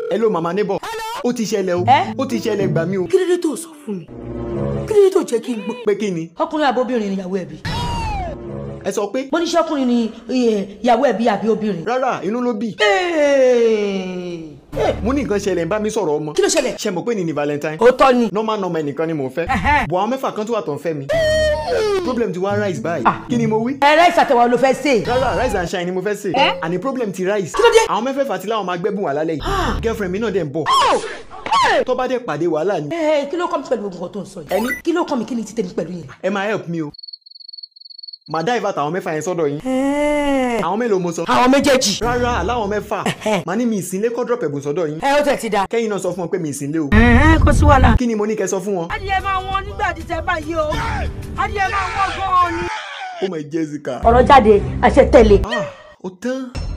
hello mama neighbor ó ti ṣẹlẹ̀ o Eh? ó ti ṣẹlẹ̀ gbà mí o kí ló dé tó sọ fún mi kí ló dé tó jẹ́ kí n gbọ́. pé kí ni ọkùnrin àbóbìnrin ni ìyàwó ẹbí ẹ sọ pé mo ní ṣọkùnrin ni eh, ìyàwó ẹbí àbí obìnrin. rárá inú ló bí Hey! mo ní nǹkan ṣẹlẹ̀ ń bá mi sọ̀rọ̀ ọmọ kí ló ṣẹlẹ̀. ṣe mọ̀ pé ní ni valentine òótọ́ ni. normal normal ẹnìkan ni mò ń fẹ́ Ẹhẹ́. bọ̀ àwọn mẹ́fà kan tó wà tó ń fẹ́ mi problem ti wá rise báyìí Ah. kí ni mo wí ẹ̀rẹ́ ìṣàtẹ̀wọ̀ ló fẹ́ ṣe. rárá rise and shine ni mo fẹ́ ṣe Eh? àní problem ti rise Kí ló dé? àwọn mẹ́fẹ̀ẹ̀fà ti láwọn máa gbẹ́bùn wà lálẹ́ yìí girlfriend mi náà dẹ̀ ń bọ̀ tó bá dẹ̀ pàdé wàhálà ni Ẹ, kí ló kọ́ mi pẹ̀lú gbogbo nǹkan tó ń sọ yìí. Ẹni? kí ló kọ́ mi kí ni ti tẹ̀mí pẹ̀lú yẹn. ẹ máa help mi o màá dá ìfà tàwọn mẹ́fà yẹn sọ́dọ̀ yín àwọn mélòó mo sọ àwọn méjèèjì. rárá aláwọn mẹ́fà màá ní mi ìsínlé kọ́ drop ẹ̀bùn sọ́dọ̀ yín ẹ ó tẹ̀ ti da. kẹ́yìn náà sọ fún wọn pé mi ìsínlé o kò sí wàhálà. kí ni mo ní kẹ́ sọ fún wọn. adìyẹ máa wọn nígbà tí tẹ báyìí o adìyẹ máa wọn gan-an ni. ó mọ Jessica ọ̀rọ̀ jáde àṣẹ tẹ̀lé. ah ó tán